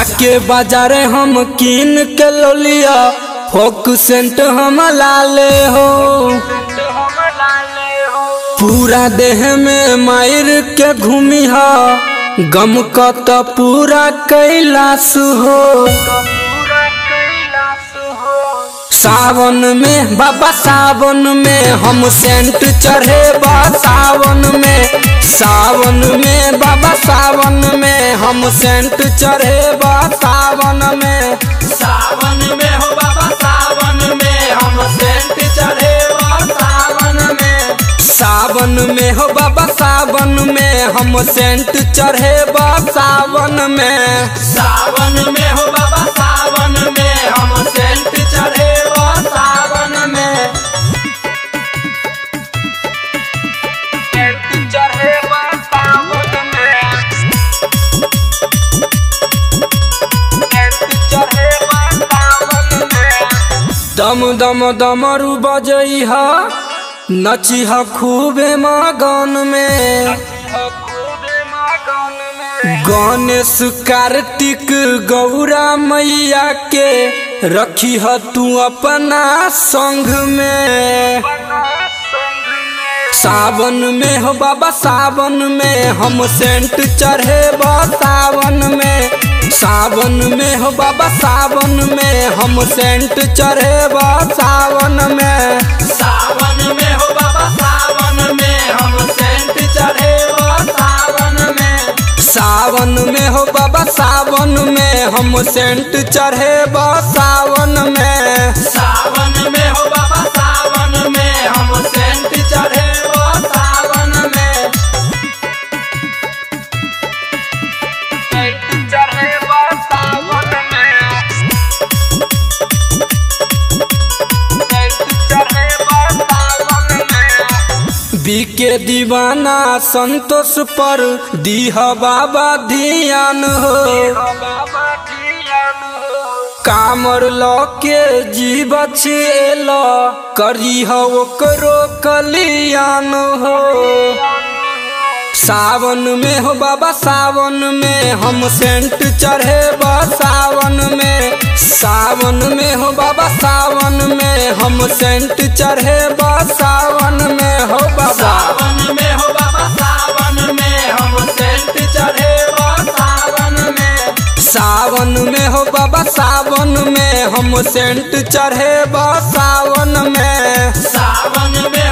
जाके बाजारे हम कीन के लोलिया फोक सेंट हम लाले हो पूरा देह में मायर के घूमी हा गम का तो पूरा कैलाश हो सावन में बाबा सावन में हम सेंट चढ़े बा सावन में सावन में बाबा सावन में हम सेंट चढ़े बा सावन में सावन में हो बाबा सावन में हम सेंट चढ़े बा सावन में सावन में हो बाबा सावन में हम सेंट चढ़े बा सावन में सावन में हो बाबा सावन में हम सेंट चढ़े बा सावन में सेंट चढ़े बा सावन में सेंट चढ़े बा सावन में दम दम दमरू बजई हा नची हा खूबे मगन में गणेश कार्तिक गौरा मैया के रखी ह तू अपना संग में सावन में हो बाबा सावन में हम सेंट चढ़े बा सावन में सावन में हो बाबा सावन में हम सेंट चढ़े बा सावन में सावन में हो बाबा सावन में हम सेंट चढ़े बा सावन में सावन में हो बाबा सावन में हम सेंट चढ़े बा सावन में सावन में हो बाबा सावन में हम सेंट चढ़े बा सावन में सेंट चढ़े बा सावन में बीके दीवाना संतोष पर दीह बाबा ध्यान हो कामर ल के जीव छेल करी हो ओकरो कल्याण हो सावन में हो बाबा सावन में हम सेंट चढ़े बा सावन में सावन में हो बाबा सावन में हम सेंट चढ़े बा सावन में हो बाबा सावन में हो बाबा सावन में हम सेंट चढ़े बा सावन में सावन में हो बाबा सावन में हम सेंट चढ़े बा सावन में सावन में